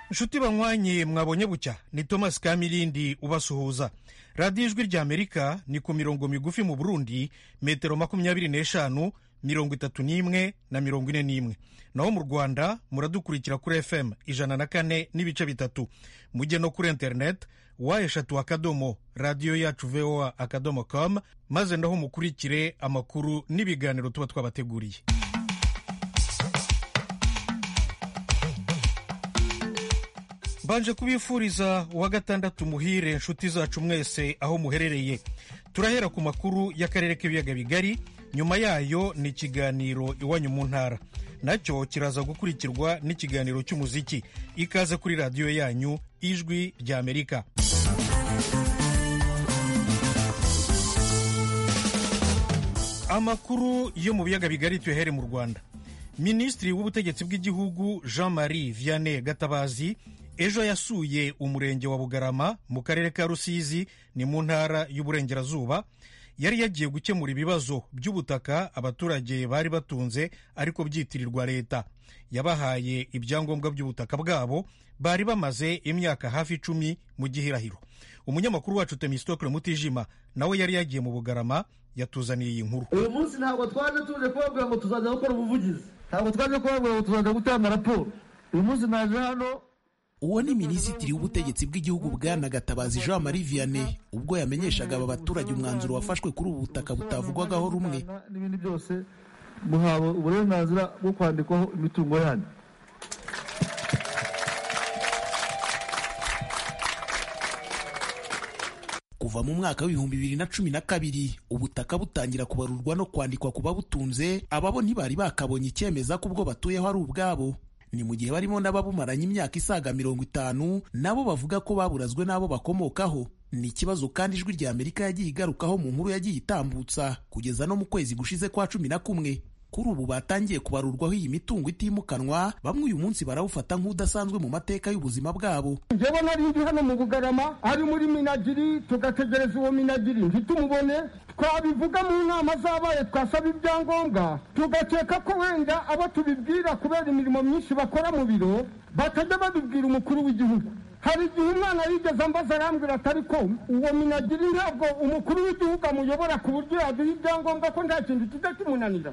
inshuti banywanyi mwabonye bucya ni thomas kamirindi ubasuhuza radiyo ijwi rya amerika ni ku mirongo migufi mu burundi metero makumyabiri n'eshanu mirongo itatu n'imwe na mirongo ine n'imwe naho mu rwanda muradukurikira kuri fm ijana na kane n'ibice bitatu mujye no kuri interineti wa eshatu akadomo radiyo yacu voa akadomo com maze naho mukurikire amakuru n'ibiganiro tuba twabateguriye mbanje kubifuriza uwa gatandatu muhire inshuti zacu mwese aho muherereye turahera ku makuru y'akarere k'ibiyaga bigari nyuma yayo ni ikiganiro iwanyu mu ntara nacyo kiraza gukurikirwa n'ikiganiro cy'umuziki ikaze kuri radiyo yanyu ijwi rya amerika amakuru yo mu biyaga bigari tuyahere mu rwanda minisitiri w'ubutegetsi bw'igihugu jean marie vianney gatabazi ejo yasuye umurenge wa bugarama mu karere ka rusizi ni mu ntara y'uburengerazuba yari yagiye gukemura ibibazo by'ubutaka abaturage bari batunze ariko byitirirwa leta yabahaye ibyangombwa by'ubutaka bwabo bari bamaze imyaka hafi icumi mu gihirahiro umunyamakuru wacu temistokle mutijima nawe yari yagiye mu bugarama yatuzaniye iyi nkuru uyu munsi ntabwo twaje tuje kubabwira ngo tuzajya gukora ubuvugizi ntabwo twaje kubabwira ngo tuzajya gutanga raporo uyu munsi naje hano uwo ni minisitiri w'ubutegetsi bw'igihugu bwana gatabazi jean marie vianney ubwo yamenyeshaga aba baturage umwanzuro wafashwe kuri ubu butaka butavugwagaho rumwe n'ibindi byose muhawe uburenganzira bwo kwandikwaho imitungo yanyu kuva mu mwaka w'ibihumbi bibiri na cumi na kabiri ubutaka butangira kubarurwa no kwandikwa ku babutunze ababo ntibari bakabonye icyemeza ko ubwo batuyeho ari ubwabo ni mu gihe barimo n'ababumaranye imyaka isaga mirongo itanu nabo bavuga ko baburazwe n'abo bakomokaho ni ikibazo kandi ijwi rya amerika yagiye igarukaho mu nkuru yagiye itambutsa kugeza no mu kwezi gushize kwa cumi na kumwe kuri ubu batangiye kubarurwaho iyi mitungo itimukanwa bamwe uyu munsi barawufata nk'udasanzwe mu mateka y'ubuzima bwabo njyewe nari ndi hano mu bugarama ari muri minagiri tugategereza uwo minagiri ntitumubone twabivuga mu nama zabaye twasaba ibyangombwa tugakeka ko wenda abo tubibwira kubera imirimo myinshi bakora mu biro batajya babibwira umukuru w'igihugu hari igihe umwana yigeze ambaza arambwira ati ariko uwo minagiri ntabwo umukuru w'igihugu amuyobora ku buryo yaduha ibyangombwa ko nta kintu kijya kimunanira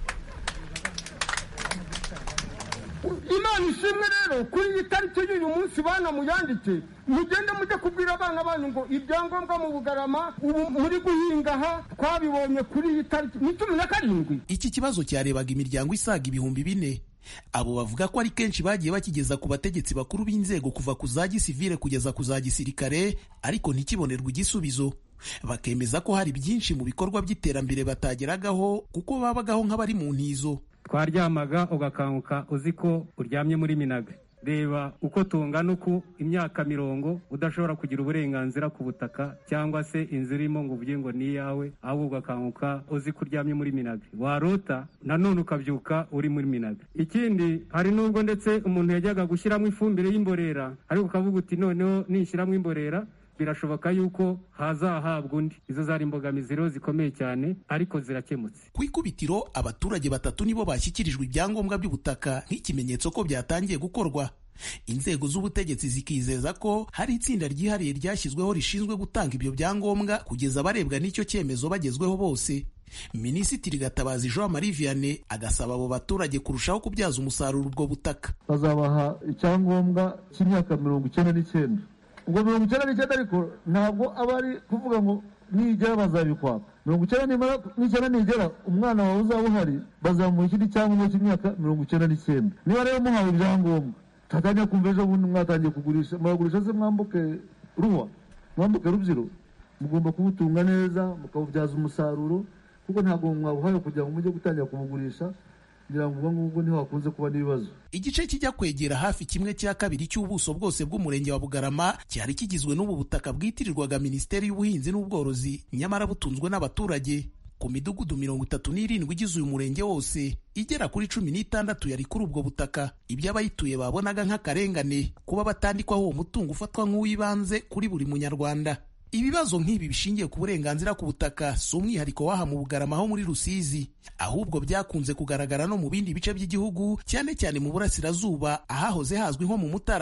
imana ishimwe rero kuri iyi tariki y'uyu munsi bana muyandike mugende mujye kubwira abana banyu ngo ibyangombwa mu bugarama ubu muri guhinga aha twabibonye kuri iyi tariki ni cumi na karindwi iki kibazo cyarebaga imiryango isaga ibihumbi bine abo bavuga ko ari kenshi bagiye bakigeza ku bategetsi bakuru b'inzego kuva ku za gisivile kugeza ku za gisirikare ariko ntikibonerwe igisubizo bakemeza ko hari byinshi mu bikorwa by'iterambere batageragaho kuko babagaho nk'abari mu ntizo twaryamaga ugakanguka uzi ko uryamye muri minaga reba uko tungana uku imyaka mirongo udashobora kugira uburenganzira ku butaka cyangwa se inzu irimo ngo uvuge ngo ni iyawe ahubwo ugakanguka uzi ko uryamye muri minaga warota nanone ukabyuka uri muri minaga ikindi hari n'ubwo ndetse umuntu yajyaga gushyiramo ifumbire y'imborera ariko ukavuga uti noneho nishyiramo imborera birashoboka yuko hazahabwa undi izo zari imbogamizi rero zikomeye cyane ariko zirakemutse ku ikubitiro abaturage batatu nibo bashyikirijwe ibyangombwa by'ubutaka nk'ikimenyetso ko byatangiye gukorwa inzego z'ubutegetsi zikizeza ko hari itsinda ryihariye ryashyizweho rishinzwe gutanga ibyo byangombwa kugeza abarebwa n'icyo cyemezo bagezweho bose minisitiri gatabazi jean marie vianney agasaba abo baturage kurushaho kubyaza umusaruro ubwo butaka bazabaha icyangombwa cy'imyaka mirongo icyenda n'icyenda ubwo mirongo icyenda n'icyenda ariko ntabwo aba ari kuvuga ngo nigera bazabikwaka mirongo icyenda n'icyenda nigera umwana wawe uzaba uhari bazamuha ikindi cyangombwa cy'imyaka mirongo icyenda n'icyenda niba rero muhawe ibyangombwa tatangiye kumva ejo bundi mwatangiye kugurisha muragurisha se mwambuke ruwa mwambuke rubyiro mugomba kubutunga neza mukabubyaza umusaruro kuko ntabwo mwabuhaye kugira ngo mujye gutangira kubugurisha ngira ngo ubwo ngubwo niho hakunze kuba n'ibibazo igice kijya kwegera hafi kimwe cya kabiri cy'ubuso bwose bw'umurenge wa bugarama cyari kigizwe n'ubu butaka bwitirirwaga minisiteri y'ubuhinzi n'ubworozi nyamara butunzwe n'abaturage ku midugudu mirongo itatu n'irindwi igize uyu murenge wose igera kuri cumi n'itandatu yari kuri ubwo butaka ibyo abayituye babonaga nk'akarengane kuba batandikwaho uwo mutungo ufatwa nk'uw'ibanze kuri buri munyarwanda ibibazo nk'ibi bishingiye ku burenganzira ku butaka si umwihariko w'aha mu bugarama ho muri rusizi ahubwo byakunze kugaragara no mu bindi bice by'igihugu cyane cyane mu burasirazuba ahahoze hazwi nko mu mutara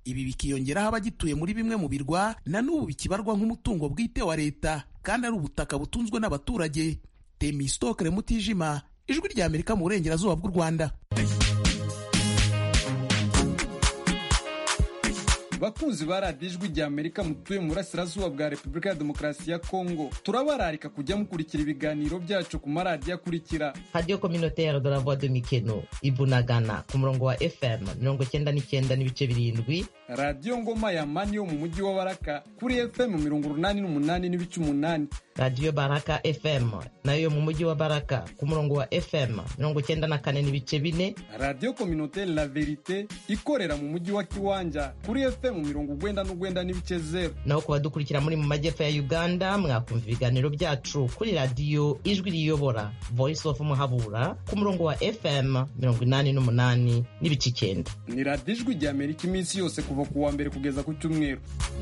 ibi bikiyongeraho abagituye muri bimwe mu birwa na n'ubu bikibarwa nk'umutungo bwite wa leta kandi ari ubutaka butunzwe n'abaturage temistokere mutijima ijwi rya amerika mu burengerazuba bw'u rwanda bakunzi ba radiyo ijwi rya amerika mutuye mu burasirazuba bwa repubulika ya demokarasi ya kongo turabararika kujya mukurikira ibiganiro byacu ku maradiyo akurikira radiyo communautaire de la voix de mikeno ibunagana ku murongo wa fm mirongo icyenda n'icyenda n'ibice birindwi radiyo ngoma ya mani yo mu mujyi wa baraka kuri fm mirongo urunani n'umunani n'ibice umunani radiyo baraka fm nayo yo mu mujyi wa baraka ku murongo wa fm mirongo icyenda na kane n'ibice bine radiyo communautaire la verite ikorera mu mujyi wa kiwanja kuri fm mirongo ugwenda n'ugwenda n'ibice zeru naho ku badukurikira muri mu majyepfo ya uganda mwakumva ibiganiro byacu kuri radiyo ijwi riyobora voice of muhabura ku murongo wa fm mirongo inani n'umunani n'ibice icyenda ni radiyo ijwi rya amerika iminsi yose kuva ku wa mbere kugeza ku cyumweru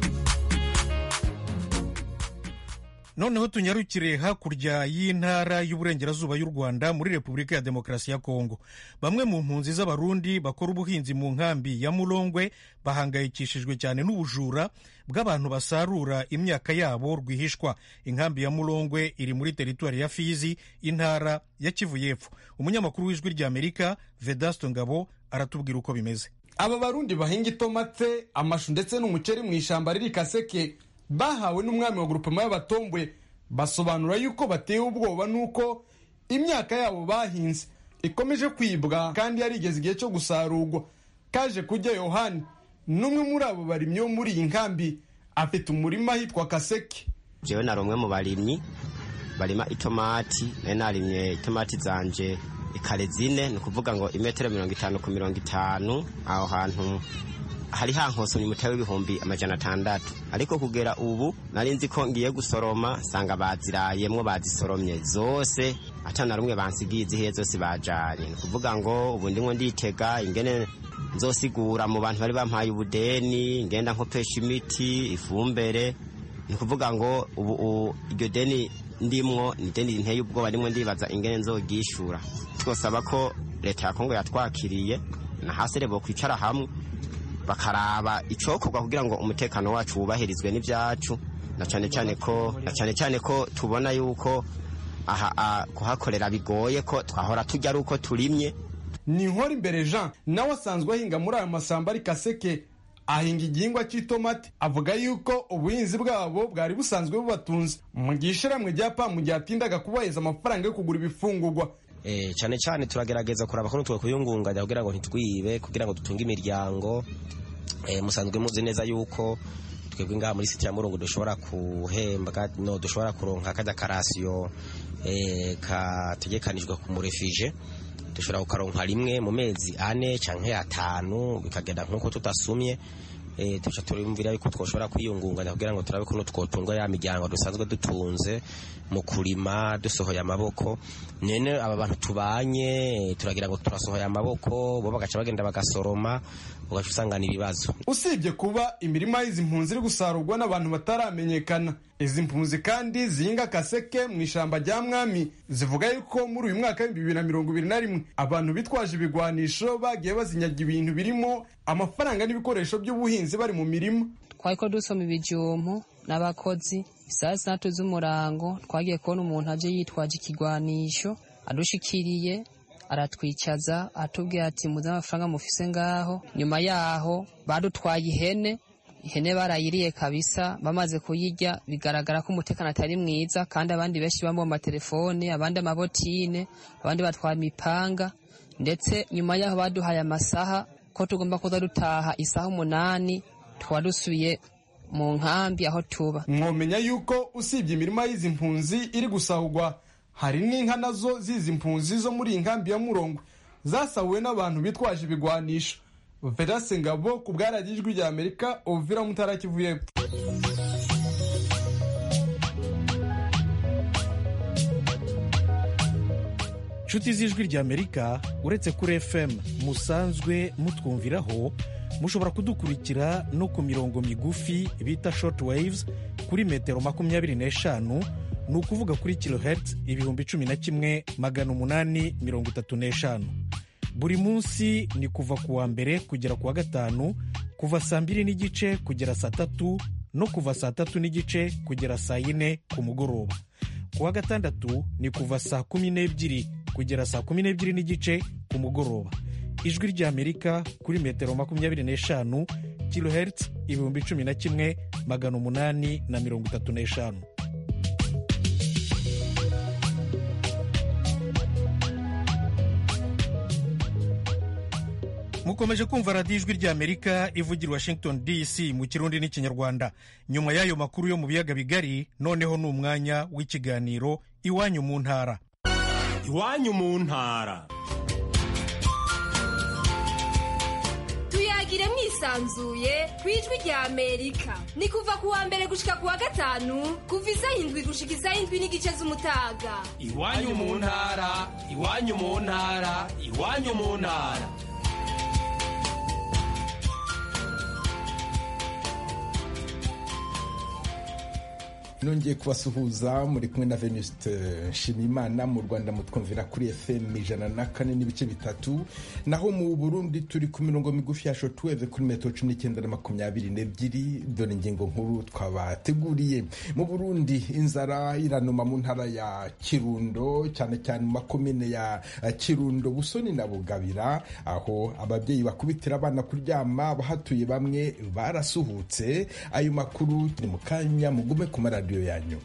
noneho tunyarukire hakurya y'intara y'uburengerazuba y'u rwanda muri repubulika ya demokarasi ya kongo bamwe mu mpunzi z'abarundi bakora ubuhinzi mu nkambi ya murongwe bahangayikishijwe cyane n'ubujura bw'abantu basarura imyaka yabo rwihishwa inkambi ya murongwe iri muri teritwari ya fizi intara ya kivu y'epfo umunyamakuru w'ijwi rya amerika vedasto ngabo aratubwira uko bimeze aba barundi bahinga itomate amashu ndetse n'umuceri mu ishyamba riri kaseke bahawe n'umwami wa grupema y'abatombwe basobanura yuko batewe ubwoba n'uko imyaka yabo bahinze ikomeje kwibwa kandi yarigeze igihe cyo gusarurwa kaje kujya yohani n'umwe muri abo barimyi bo muri iyi nkambi afite umurima ahitwa kaseke jewe nari umwe mu barimyi barima itomati nari narimye itomati zanje ikare zine ni ukuvuga ngo imetero mirongo itanu ku mirongo itanu aho hantu hari hankosomye umutari w'ibihumbi amajana atandatu ariko kugera ubu nari nzi ko ngiye gusoroma nsanga bazirayemwo bazisoromye zose ata na rumwe bansigiye izihiye zose bajanye ni ukuvuga ngo ubu ndimwo nditega ingene nzosigura mu bantu bari bampaye ubudeni ngenda nkopesha imiti ifumbere ni ukuvuga ngo ubu iryo deni ndimwo ni deni nteye ubwoba ndimwo ndibaza ingene nzogishura twosaba ko leta ya kongo yatwakiriye na hasi rebo kwicara hamwe bakaraba icokorwa kugira ngo umutekano wacu wubahirizwe n'ibyacu na cyane cyane ko na cyane cyane ko tubona yuko aha kuhakorera bigoye ko twahora tujya ari uko turimye ni nkora imbere jean nawe asanzwe ahinga muri ayo masamba ari kaseke ahinga igihingwa cy'itomati avuga yuko ubuhinzi bwabo bwari busanzwe bubatunze mu gihe ishyirahamwe rya pamu ryatindaga kubaheza amafaranga yo kugura ibifungurwa cyane cyane turagerageza kuraba ko twe kuyungunganya kugira ngo ntitwibe kugira ngo dutunge imiryango musanzwe muzi neza yuko twebwe ngaha muri siti ya murungu dushobora guhembwa no dushobora kuronka kajya karasiyo kategekanijwe ku murefije dushobora kukaronka rimwe mu mezi ane cyangwa atanu bikagenda nk'uko tudasumye tuca turumvira yuko twoshobora kwiyungunganya kugira ngo turabe ko twotunga ya miryango dusanzwe dutunze mu kurima dusohoye amaboko nene aba bantu tubanye turagira ngo turasohoye amaboko bo bagaca bagenda bagasoroma ugaca usangana ibibazo usibye kuba imirima y'izi mpunzi iri gusarurwa n'abantu bataramenyekana izi mpunzi kandi zihinga kaseke mu ishyamba rya mwami zivuga yuko muri uyu mwaka w'ibihumbi bibiri na mirongo ibiri na rimwe abantu bitwaje ibigwanisho bagiye bazinyaga ibintu birimo amafaranga n'ibikoresho by'ubuhinzi bari mu mirima twariko dusoma ibijumpu n'abakozi isaha zitandatu z'umurango twagiye kubona umuntu aje yitwaje ikigwanisho adushikiriye aratwicaza atubwira ati muze amafaranga mufise ngaho nyuma yaho badutwaye ihene ihene barayiriye kabisa bamaze kuyirya bigaragara ko umutekano atari mwiza kandi abandi benshi bambaye amatelefone abandi amabotine abandi batwara imipanga ndetse nyuma yaho baduhaye amasaha ko tugomba kuza dutaha isaha umunani tukaba dusubiye mu nkambi aho tuba mwomenya yuko usibye imirima y'izi mpunzi iri gusahurwa hari n'inka nazo z'izi mpunzi zo muri iyi nkambi ya murongo zasahuwe n'abantu bitwaje ibigwanisho verase ngabo ku bwaragijwi rya amerika ovira mutara kivu y'epfo inshuti z'ijwi rya amerika uretse kuri fm musanzwe mutwumviraho mushobora kudukurikira no ku mirongo migufi bita short waves kuri metero makumyabiri n'eshanu ni ukuvuga kuri kilohertz ibihumbi cumi na kimwe magana umunani mirongo itatu n'eshanu buri munsi ni kuva ku wa mbere kugera ku wa gatanu kuva saa mbiri n'igice kugera saa tatu no kuva saa tatu n'igice kugera saa yine ku mugoroba ku wa gatandatu ni kuva saa kumi n'ebyiri kugera saa kumi n'ebyiri n'igice ku mugoroba ijwi ry'amerika kuri metero makumyabiri n'eshanu kilohertz ibihumbi cumi na kimwe magana umunani na mirongo itatu n'eshanu mukomeje kumva radiyo ijwi ry'amerika ivugira washington dc mu kirundi n'ikinyarwanda nyuma y'ayo makuru yo mu biyaga bigari noneho ni umwanya w'ikiganiro iwanyu mu ntara iwanyu mu ntara tuyagire mwisanzuye ku ijwi rya amerika ni kuva ku wa mbere gushika ku wa gatanu kuva isaha indwi gushika isaha indwi n'igice z'umutaga iwanyu mu ntara iwanyu mu ntara iwanyu mu ntara nongeye kubasuhuza muri kumwe na venuste nshimimana mu rwanda mutwumvira kuri fm ijana na kane n'ibice bitatu naho mu burundi turi ku mirongo migufi ya shotweve kuri metero cumi n'icyenda na makumyabiri n'ebyiri dore ingingo nkuru twabateguriye mu burundi inzara iranuma mu ntara ya kirundo cyane cyane mu makomine ya kirundo busoni na bugabira aho ababyeyi bakubitira abana kuryama bahatuye bamwe barasuhutse ayo makuru ni mu kanya mugume ku maradiyo yanyu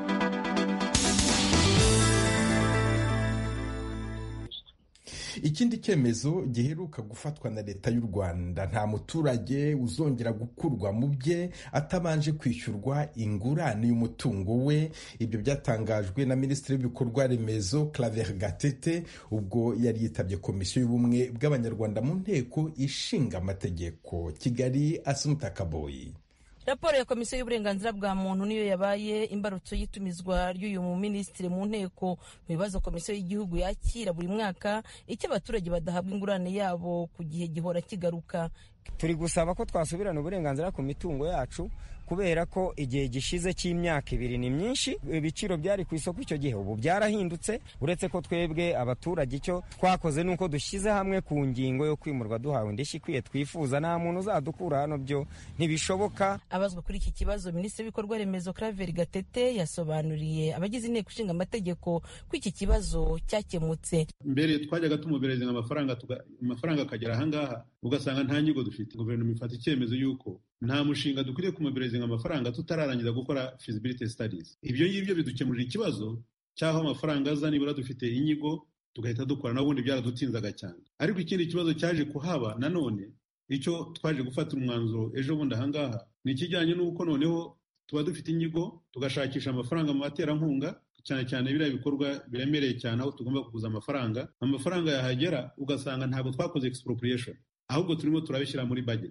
ikindi cyemezo giheruka gufatwa na leta y'u rwanda nta muturage uzongera gukurwa mu bye atabanje kwishyurwa ingurane y'umutungo we ibyo byatangajwe na minisitiri w'ibikorwa remezo claver gatete ubwo yari yitabye komisiyo y'ubumwe bw'abanyarwanda mu nteko ishinga amategeko kigali asumuta kaboyi raporo ya komisiyo y'uburenganzira bwa muntu niyo yabaye imbarutso y'itumizwa ry'uyu muminisitiri mu nteko mu bibazo komisiyo y'igihugu yakira buri mwaka icyo abaturage badahabwa ingurane yabo ku gihe gihora kigaruka turi gusaba ko twasubirana uburenganzira ku mitungo yacu kubera ko igihe gishize cy'imyaka ibiri ni myinshi ibiciro byari ku isoko icyo gihe ubu byarahindutse uretse ko twebwe abaturage icyo twakoze ni uko dushyize hamwe ku ngingo yo kwimurwa duhawe indishyi ikwiye twifuza nta muntu uzadukura hano byo ntibishoboka abazwa kuri iki kibazo minisitiri w'ibikorwa remezo claver gatete yasobanuriye abagize inteko ishinga amategeko ko iki kibazo cyakemutse mbere twajyaga tumubereza amafaranga amafaranga akagera ahangaha ugasanga nta nyigo dufite guverinoma ifata icyemezo y'uko nta mushinga dukwiriye kumubereza amafaranga tutararangiza gukora feasibility studies ibyo ngibyo bidukemurira ikibazo cy'aho amafaranga aza nibura dufite inyigo tugahita dukora n'ubundi byaradutinzaga cyane ariko ikindi kibazo cyaje kuhaba nanone icyo twaje gufatira umwanzuro ejo bundi ahangaha ni ikijyanye n'uko noneho tuba dufite inyigo tugashakisha amafaranga mu baterankunga cyane cyane biriya bikorwa biremereye cyane aho tugomba kuguza amafaranga amafaranga yahagera ugasanga ntabwo twakoze expropriation ahubwo turimo turabishyira muri budget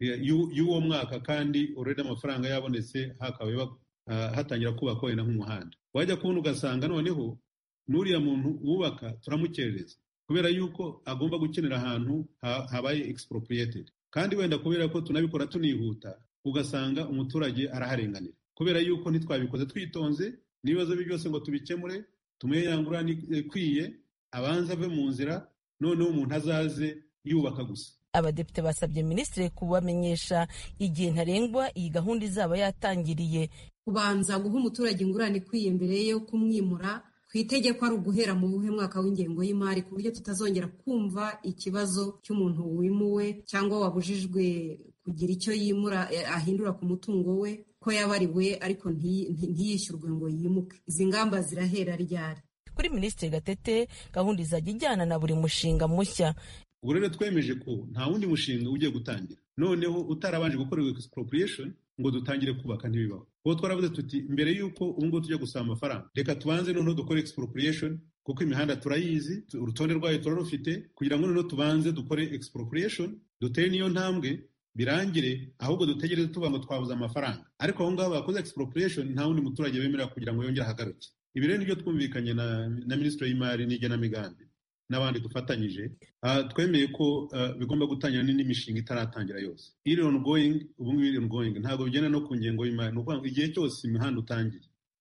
y'uwo mwaka kandi urede amafaranga yabonetse hakabaye hatangira kubakwa wenda nk'umuhanda wajya kubona ugasanga noneho n'uriya muntu wubaka turamukerereza kubera yuko agomba gukenera ahantu habaye expropriated kandi wenda kubera ko tunabikora tunihuta ugasanga umuturage araharenganira kubera yuko ntitwabikoze twitonze n'ibibazo bye byose ngo tubikemure tumuhe ya ngurane ikwiye abanze ave mu nzira noneho umuntu azaze yubaka gusa abadepite basabye minisitiri kubamenyesha igihe ntarengwa iyi gahunda izaba yatangiriye kubanza guha umuturage ingurane ikwiye mbere yo kumwimura ku itegeko ari uguhera mu buhe mwaka w'ingengo y'imari ku buryo tutazongera kumva ikibazo cy'umuntu wimuwe cyangwa wabujijwe kugira icyo yimura ahindura ku mutungo we ko yabariwe ariko ntiyishyurwe ngo yimuke izi ngamba zirahera ryari kuri minisitiri gatete gahunda izajya ijyana na buri mushinga mushya ubwo rero twemeje ko nta wundi mushinga ugiye gutangira noneho utarabanje gukorerwa expropriation ngo dutangire kubaka ntibibaho kuko twaravuze tuti mbere y'uko ubu ngubu tujya gusaba amafaranga reka tubanze noneho dukore expropriation kuko imihanda turayizi urutonde rwayo turarufite kugira ngo noneho tubanze dukore expropriation dutere n'iyo ntambwe birangire ahubwo dutegereze tuvuga ngo twabuze amafaranga ariko aho ngaho bakoze expropriation nta wundi muturage bemerera kugira ngo yongere ahagaruke ibi rero nibyo twumvikanye na, na minisitiri y'imari n'igenamigambi n'abandi dufatanyije twemeye ko bigomba gutangira n'indi mishinga itaratangira yose iri ongoing ubu ngubu iri ongoing ntabwo bigenda no ku ngengo y'imari ni ukuvuga ngo igihe cyose imihanda utangiye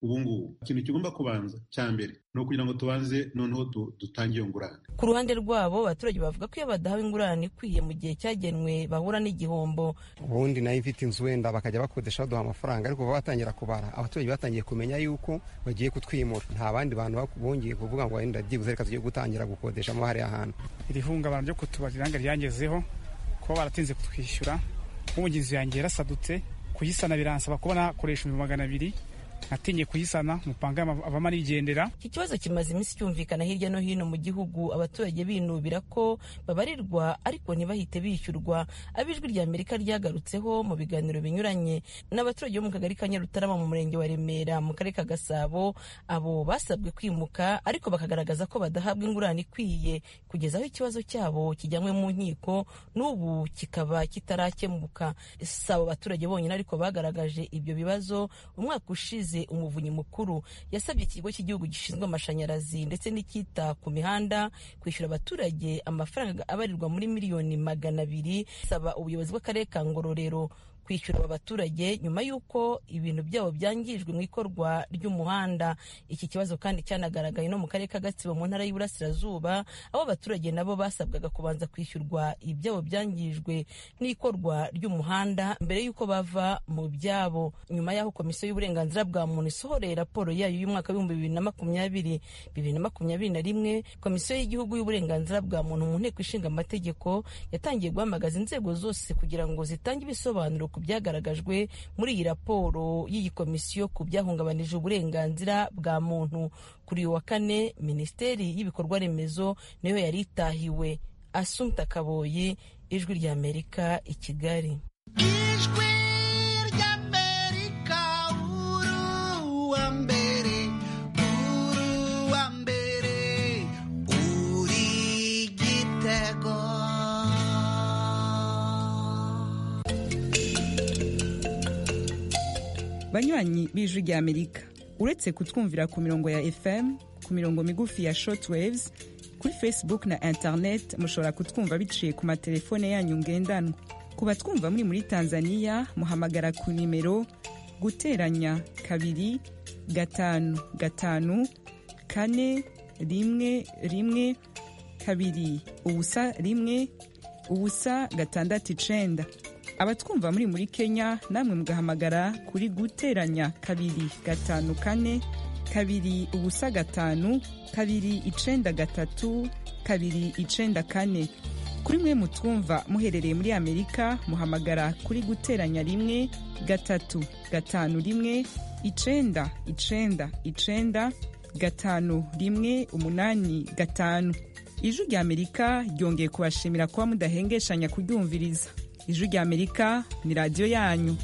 ubu ngubu ikintu kigomba kubanza cya mbere ni ukugira ngo tubanze noneho dutange iyo ngurane ku ruhande rwabo abaturage bavuga ko iyo badahawe ingurane ikwiye mu gihe cyagenwe bahura n'igihombo ubundi nayo ifite inzu wenda bakajya bakodesha baduha amafaranga ariko kuva batangira kubara abaturage batangiye kumenya yuko bagiye kutwimura nta bandi bantu bongeye kuvuga ngo wenda byibuze reka tugiye gutangira gukodeshamo hariya hantu iri hungabana ryo kutubarira ngo ryangezeho kuba baratinze kutwishyura nk'umugenzi yanjye yarasadutse kuyisana biransaba kuba nakoresha ibihumbi magana abiri natinye kuyisana umupanga avamo arigendera iki kibazo kimaze iminsi cyumvikana hirya no hino mu gihugu abaturage binubira ko babarirwa ariko ntibahite bishyurwa abijwi rya amerika ryagarutseho mu biganiro binyuranye n'abaturage bo mu kagari ka nyarutarama mu murenge wa remera mu karere ka gasabo abo basabwe kwimuka ariko bakagaragaza ko badahabwa ingurane ikwiye kugeza aho ikibazo cyabo kijyanywe mu nkiko n'ubu kikaba kitarakemuka si abo baturage bonyine ariko bagaragaje ibyo bibazo umwaka ushize umuvunyi mukuru yasabye ikigo cy'igihugu gishinzwe amashanyarazi ndetse n'icyita ku mihanda kwishyura abaturage amafaranga abarirwa muri miliyoni magana abiri saba ubuyobozi bw'akarere ka ngororero kwishyura aba baturage nyuma y'uko ibintu byabo byangijwe mu ikorwa ry'umuhanda iki kibazo kandi cyanagaragaye no mu karere ka gatsibo mu ntara y'uburasirazuba aho abaturage nabo basabwaga kubanza kwishyurwa ibyabo byangijwe n'ikorwa ry'umuhanda mbere y'uko bava mu byabo nyuma y'aho komisiyo y'uburenganzira bwa muntu isohoreye raporo yayo y'umwaka w'ibihumbi bibiri na makumyabiri bibiri na makumyabiri na rimwe komisiyo y'igihugu y'uburenganzira bwa muntu mu nteko ishinga amategeko yatangiye guhamagaza inzego zose kugira ngo zitange ibisobanuro ku byagaragajwe muri iyi raporo y'iyi komisiyo ku byahungabanije uburenganzira bwa muntu kuri uyu wa kane minisiteri y'ibikorwa remezo niyo yari itahiwe asumta kaboyi ijwi ry'amerika i kigali ijwi ry'amerika uruwa mbere uruwa mbere uri gitego banywanyi b'ijwi rya amerika uretse kutwumvira ku mirongo ya fm ku mirongo migufi ya shortwaves kuri facebook na internet mushobora kutwumva biciye ku matelefone yanyu ngendanwa ku batwumva muri muri tanzania muhamagara ku nimero guteranya kabiri gatanu gatanu kane rimwe rimwe kabiri ubusa rimwe ubusa gatandatu icenda abatwumva muri muri kenya namwe mugahamagara kuri guteranya kabiri gatanu kane kabiri ubusa gatanu kabiri icenda gatatu kabiri icenda kane kuri mwe mutwumva muherereye muri amerika muhamagara kuri guteranya rimwe gatatu gatanu rimwe icenda icenda icenda gatanu rimwe umunani gatanu ijwi rya amerika ryongeye kubashimira kuba mudahengeshanya kuryumviriza ijwi rya amerika ni radiyo yanyu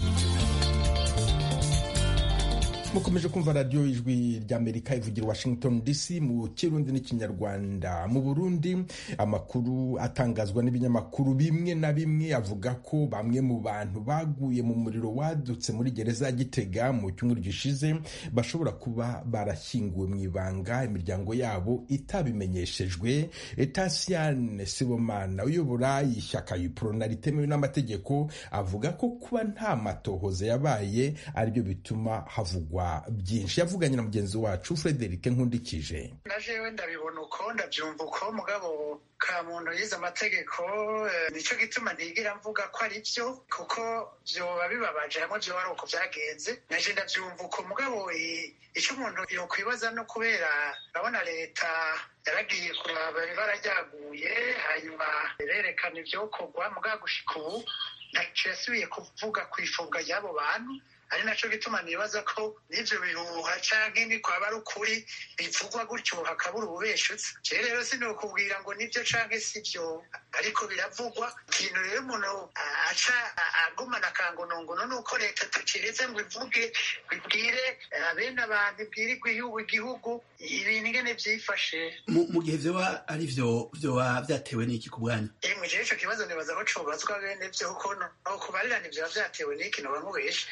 mukomeje kumva radiyo ijwi ry'amerika ivugira washington dc mu kirundi n'ikinyarwanda mu burundi amakuru atangazwa n'ibinyamakuru bimwe na bimwe avuga ko bamwe mu bantu baguye mu muriro wadutse muri gereza ya gitega mu cyumweru gishize bashobora kuba barashyinguwe mu ibanga imiryango yabo itabimenyeshejwe etasiane sibomana uyobora ishyaka yuporona ritemewe n'amategeko avuga ko kuba nta matohoza yabaye aribyo bituma havugwa byinshi yavuganye na mugenzi wacu frederic nkundikije na jewe ndabibona uko ndabyumva uko mugabo ka muntu yize amategeko nicyo gituma ntigira mvuga ko ari byo kuko byoba bibabaje hamwe byoba ari uko byagenze naje ndabyumva uko mugabo icyo umuntu yokwibaza no kubera urabona leta yaragiye kuraba ibara ryaguye hanyuma irerekana ibyokorwa mugabo gushika ubu ntacyo yasubiye kuvuga ku ifungwa ry'abo bantu ari nacyo gituma nibaza ko n'ibyo bihuha canke ni kwaba ari ukuri bivugwa gutyo hakabura ububeshutse jewe rero sinokubwira ngo nibyo canke si byo ariko biravugwa ikintu rero umuntu aca agumana akangonongono ni uko leta tukiretse ngo ivuge ibwire bene abantu ibwire igihugu igihugu ibintu ingene vyifashe mu gihe vyoba ari vyo vyoba vyatewe n'iki ku bwanyu emwe jewe ico kibazo nibaza ko cobazwa bene vyo kuko no kubarirana ivyoba vyatewe n'iki noba nkubeshe kuko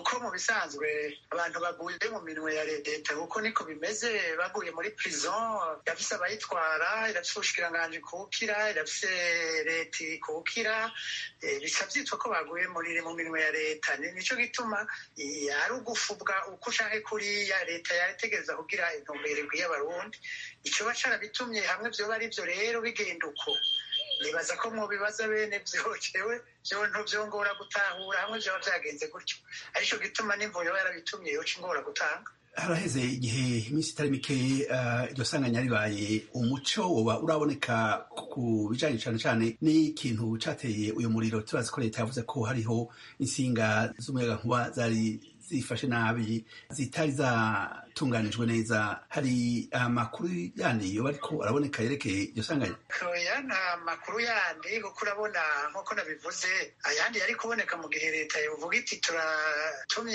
uko mu bisanzwe abantu baguye mu minwe ya leta kuko niko bimeze baguye muri prison irafise abayitwara irafise ubushikiranganji kuwukira irafise leta ikukira bica vyitwa ko baguye muri mu minwe ya leta nico gituma ari ugufubwa uko canke kuriya leta yaritegereza kugira intumbero ikwiye abarundi icoba carabitumye hamwe vyoba ari vyo rero bigenda uko nibaza ko mu bibazo bene vyocewe vyo ntuvyongora gutahura hamwe vyoba vyagenze gutyo arico gituma n'imvuyo yarabitumye yoca ingora gutanga haraheze igihe iminsi itari mike iryo sanganya ribaye umuco woba uraboneka ku bijanye cane cane n'ikintu cateye uyu muriro turazi ko leta yavuze ko hariho insinga z'umuyagankuba zari zifashe nabi zitari zatunganijwe neza hari amakuru yandi yoba ariko araboneka yerekeye iryo sanganya oya nta makuru yandi kuko urabona nk'uko nabivuze ayandi yari kuboneka mu gihe leta yovuga iti turatumye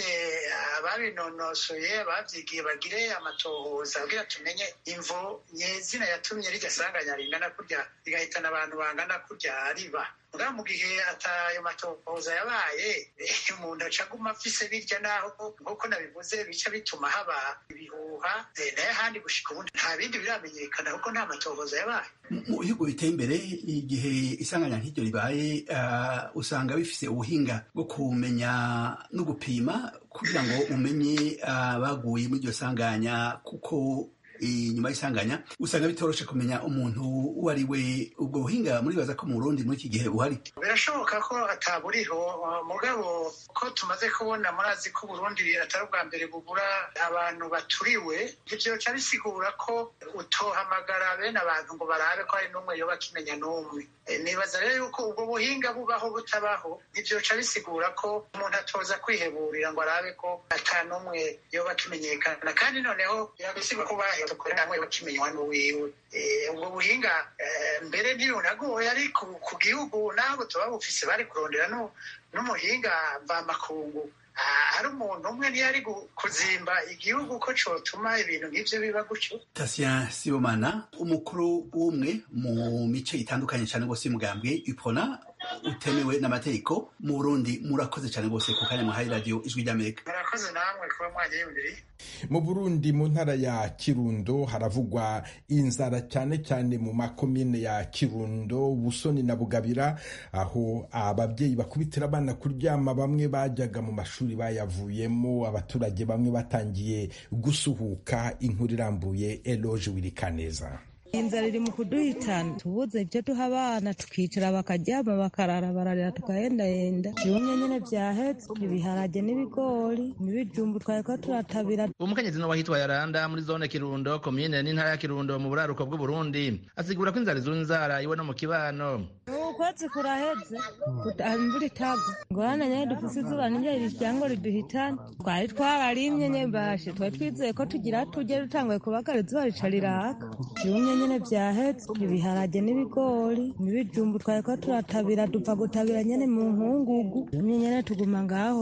ababinonosoye abavyigiye bagire amatohoza kugira tumenye imvo nyezina yatumye rirya sanganya ringana kurya rigahitana abantu bangana kurya riba ngaho mu gihe atayo matohoza yabaye umuntu aca aguma afise birya naho nk'uko nabivuze bica bituma haba ibihuha nayo ahandi gushika ubundi nta bindi biramenyekana kuko nta matohoza yabaye mu bihugu biteye imbere igihe isanganya nk'iryo ribaye usanga bifise ubuhinga bwo kumenya no gupima kugira ngo umenye abaguye muri iryo sanganya kuko inyuma y'isanganya usanga bitoroshe kumenya umuntu uwo ari we ubwo buhinga muribaza ko mu Burundi muri iki gihe buhari birashoboka ko ataburiho mugabo ko tumaze kubona murazi ko Burundi atari ubwa mbere bugura abantu baturiwe ivyo ca bisigura ko utohamagara bene abantu ngo barabe ko hari n'umwe yoba akimenya n'umwe nibaza rero yuko ubwo buhinga bubaho butabaho ivyo ca bisigura ko umuntu atoza kwiheburira ngo arabe ko ata n'umwe yoba akimenyekana kandi noneho birabisigura ko bahe dukorera hamwe bakimenywa n'uwiwe ubwo buhinga mbere ntirunagoye ari ku gihugu nabo tuba bufise bari kurondera n'umuhinga mvamakungu hari umuntu umwe ntiyari kuzimba igihugu ko cotuma ibintu nk'ivyo biba gutyo tasien sibomana umukuru w'umwe mu mice itandukanye cane rwose y'umugambwe ipona utemewe n'amategeko mu burundi murakoze cane rwose ku kanya muhaye radiyo ijwi ry'amerika murakoze namwe kuba mwanyiyumviriye mu burundi mu ntara ya kirundo haravugwa inzara cyane cyane mu makomine ya kirundo busoni na bugabira aho ababyeyi bakubitira abana kuryama bamwe bajyaga mu mashuri bayavuyemo abaturage bamwe batangiye gusuhuka inkuru irambuye eloge wirikaneza inzara iri mu kuduhitana tubuze ibyo duha abana tukicara bakaryama bakarara bararira tukahendahenda ibimwe nyine byahetse ibiharage n'ibigori n'ibijumbu twari ko turatabira umukenyezi no wahitwa yaranda muri zone kirundo komine n'intara ya kirundo mu buraruko bw'uburundi asigura ko inzara izura inzara iwe no mu kibano ukwezi kuraheze imvura itagwa ngorane nyine dufise izuba niryo riryango riduhitana twari twararimye nyembashe twari twizeye ko tugira tujye dutanguye kubagara izuba rica riraka ibimwe nyine byahetse ibiharage n'ibigori n'ibijumbu twari ko turatabira dupfa gutabira nyine mu nkungugu ibimwe nyine tuguma ngaho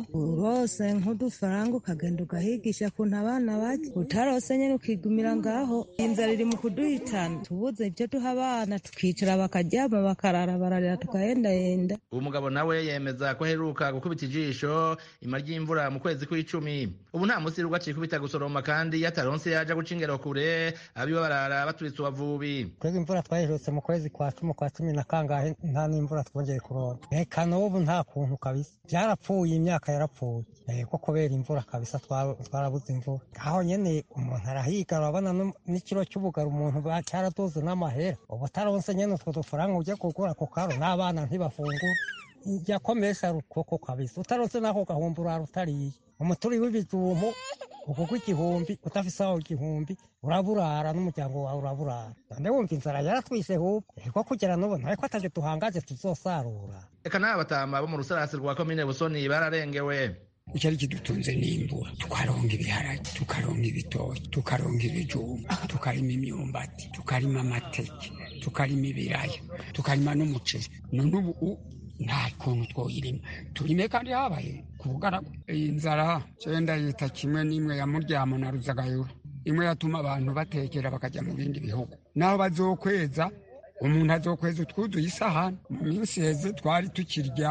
urose nk'udufaranga ukagenda ugahigisha kuntu abana bajya utarose nyine ukigumira ngaho inzara iri mu kuduhitana tubuze ibyo duha abana tukicara bakaryama bakarara bararira tukahendahenda uwo mugabo nawe yemeza ko aheruka gukubita ijisho ima ry'imvura mu kwezi kw'icumi ubu nta munsi rugwa cikubita gusoroma kandi yataronse yaja guca ingero kure abiwe barara baturitse ubavubi twebwe imvura twayiherutse mu kwezi kwa cumi kwa cumi na kangahe nta n'imvura twongeye kuronka reka n'ubu nta kuntu kabisa byarapfuye imyaka yarapfuye ko kubera imvura kabisa twarabuze imvura aho nyene umuntu arahiga urabona n'ikiro cy'ubugari umuntu cyaraduze n'amahera ubu utaronse nyene utwo dufaranga ujya kugura ku karo n'abana ntibafungura yakomesha rukoko kabisa utaronse n'ako gahumbi urara utariye umuturi w'ibijumbu ukuko igihumbi udafise aho igihumbi uraburara n'umuryango wawe uraburara none wumva inzara yaratwishe hubwo eko kugera n'ubu ntareko ataje duhangaje tuzosarura reka n'aba batama bo mu rusarasi rwa komine busoni bararengewe icyari kidutunze n'imbura tukaronga ibiharage tukaronga ibitoki tukaronga ibijumba tukarima imyumbati tukarima amateke tukarima ibiraya tukarima n'umuceri none ubu nta kuntu twoyirima turime kandi habaye ku bugaragu iyi nzara cyenda yita kimwe n'imwe ya muryamo na ruzagayura imwe yatuma abantu batekera bakajya mu bindi bihugu naho bazokweza umuntu azokweza utwuzuye isahani mu minsi heze twari tukirya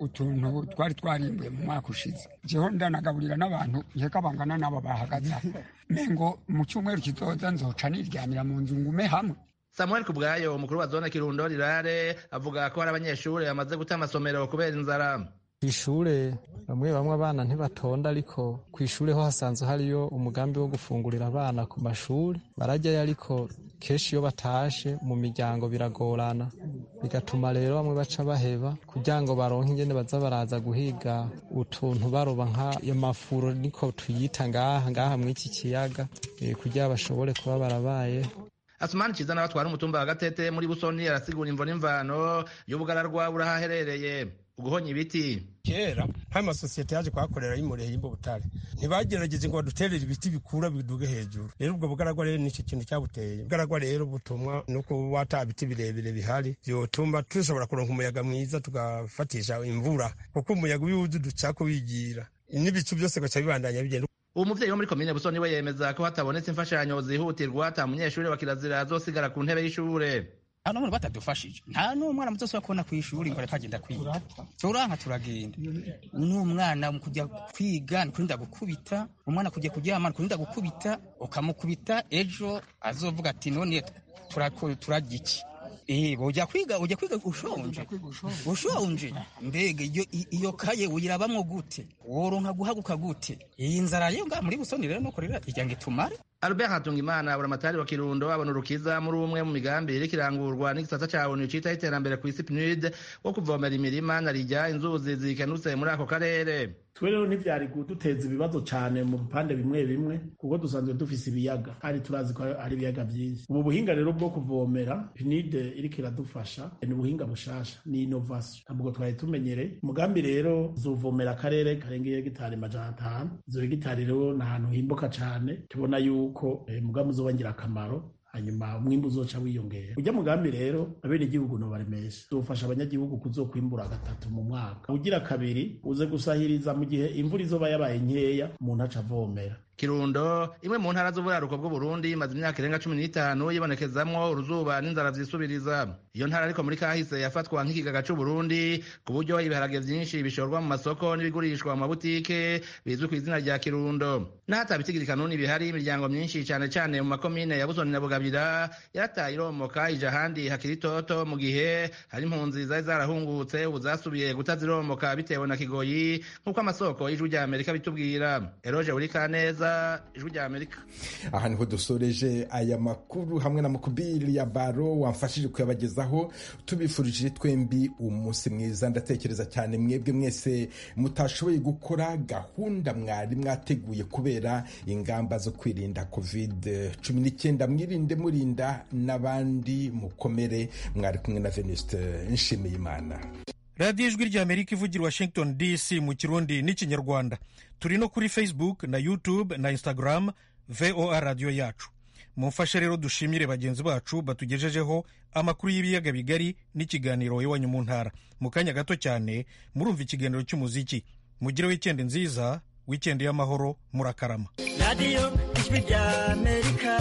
utuntu twari twarimbuye mu mwaka ushize jeho ndanagaburira n'abantu nkeka bangana n'abo bahagaze aho mengo mu cyumweru kizoza nzoca niryamira mu nzu ngume hamwe samuel kubwayo umukuru wa zone kirundo rirare avuga ko hari abanyeshuri bamaze guta amasomero kubera inzara kw'ishure bamwe bamwe abana ntibatonda ariko kw'ishure ho hasanzwe hariyo umugambi wo gufungurira abana ku mashuri barajyayo ariko kenshi iyo batashe mu miryango biragorana bigatuma rero bamwe baca baheba kugira ngo baronke ingene baza baraza guhiga utuntu baroba nk'ayo mafuro niko tuyita ngaha ngaha mw'iki kiyaga eh, kugira bashobore kuba barabaye asumani ciza nawe atwara umutumba wa gatete muri busoni arasigura imvo n'imvano y'ubugararwa burahaherereye uguhonya ibiti kera nk'amasosiyete yaje kuhakorera y'imureye y'imbubutare ntibagerageje ngo baduterere ibiti bikura biduge hejuru rero ubwo bugaragwa rero nicyo kintu cyabuteye ubugaragwa rero butumwa no kuba ata biti birebire bihari byotuma dushobora kuronka umuyaga mwiza tugafatisha imvura kuko umuyaga iyo uwuzi ducako wigira n'ibicu byose gaca bibandanya bigenda uwo muvyeyi wo muri komine busoni we yemeza ko hatabonetse imfashanyo zihutirwa ata munyeshuri wa kirazira azosigara ku ntebe y'ishure nta n'umwe batadufashije nta n'umwana muto ushobora kubona ku ishuri ngo ariko agenda kwiga turanka turagenda n'umwana mu kujya kwiga ni kurinda gukubita umwana kujya kuryama ni kurinda gukubita ukamukubita ejo azovuga ati none turarya iki Eh, ujya kwiga ujya kwiga ushonje ushonje mbega iyo iyo kaye uyirabamwo gute woronka guhaguka gute iyi nzara yo nga muri busoni rero nuko rero ijya ngo itumare albert hatungimana buramatari wa kirundo abona urukiza muri umwe mu migambi iriko irangurwa n'igisata ca onu citaho iterambere kw'isi pnud wo kuvomera imirima na rijya inzuzi zikenutse muri ako karere twe rero ntivyari kuduteza ibibazo cane mu bipande bimwe bimwe kuko dusanzwe dufise ibiyaga kandi turazi ko ari ibiyaga vyinshi ubu buhinga rero bwo kuvomera pnud iriko iradufasha ni ubuhinga bushasha ni innovation ntabwo twari tumenyereye umugambi rero zuvomera akarere karengeye hegitari majana atanu izo hegitari rero ni ahantu himbuka cane tubona yuko eh, umugambi uzoba ngirakamaro hanyuma umwimbu uzoca wiyongera ujya mugambi rero abene igihugu no baremesha zofasha abanyagihugu kuzokwimbura gatatu mu mwaka ugira kabiri uze gusahiriza mu gihe imvura izoba yabaye nkeya umuntu aca avomera kirundo imwe mu ntara z'uburaruko bw'uburundi imaze imyaka irenga cumi n'itanu yibonekezamwo uruzuba n'inzara vyisubiriza iyo ntara ariko muri kahise yafatwa nk'ikigaga c'uburundi ku buryo ibiharage vyinshi bishorwa mu masoko n'ibigurishwa mu mabutike bizwi ku izina rya kirundo n'ahata bitigiri kanuni bihari imiryango myinshi cane cane mu makomine ya busoni na bugabira yarataye iromoka ija ahandi hakiri itoto mu gihe hari impunzi zari zarahungutse ubu zasubiye guta ziromoka bitewe na kigoyi nk'uko amasoko y'ijwi rya amerika bitubwira eroje urikaneza ijwi rya amerika aha niho dusoreje aya makuru hamwe na mukubiri ya baro wamfashije kuyabagezaho tubifurije twembi umunsi mwiza ndatekereza cyane mwebwe mwese mutashoboye gukora gahunda mwari mwateguye kubera ingamba zo kwirinda covid cumi n'icyenda mwirinde murinda n'abandi mukomere mwari kumwe na venuste nshimiye imana radiyo ijwi rya amerika ivugira washington dc mu kirundi n'ikinyarwanda turi no kuri facebook na youtube na instagram voa radiyo yacu mumfashe rero dushimire bagenzi bacu batugejejeho amakuru y'ibiyaga bigari n'ikiganiro iwanyu mu ntara mu kanya gato cyane murumva ikiganiro cy'umuziki mugire wikendi nziza wikendi y'amahoro murakarama radiyo ijwi rya amerika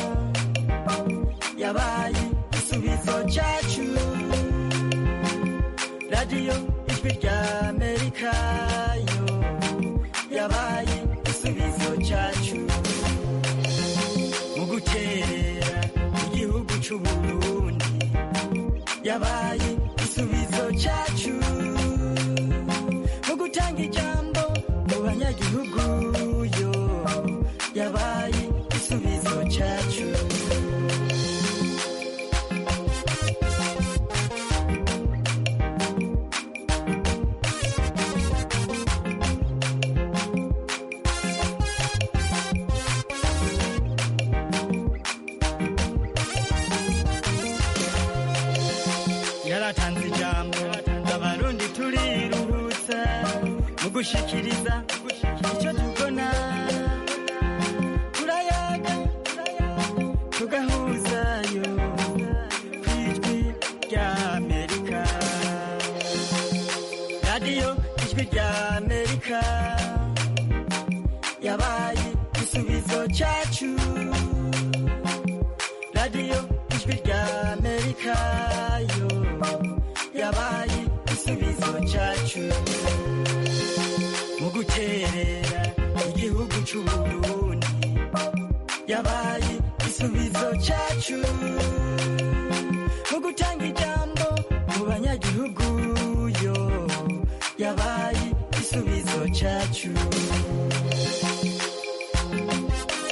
yabaye igisubizo cyacu radiyo ijwi rya amerika yo yabaye igisubizo cyacu mu gukerera igihugu cy'uburundi yabaye igisubizo cyacu mu gutanga ijambo mu banyagihugu yo yabaye igisubizo cyacu yaratanze ijambo abarundi turiruhutsa mu gushikiriza icyo tubona turayaga tugahuzayo ku ijwi rya amerika radiyo ijwi rya amerika yabaye igisubizo cyacu radiyo ijwi rya amerika yo yabaye igisubizo cyacu cyacu mu guterera igihugu c'uburundi yabaye igisubizo cyacu mu gutanga ijambo mu banyagihugu yo yabaye igisubizo cyacu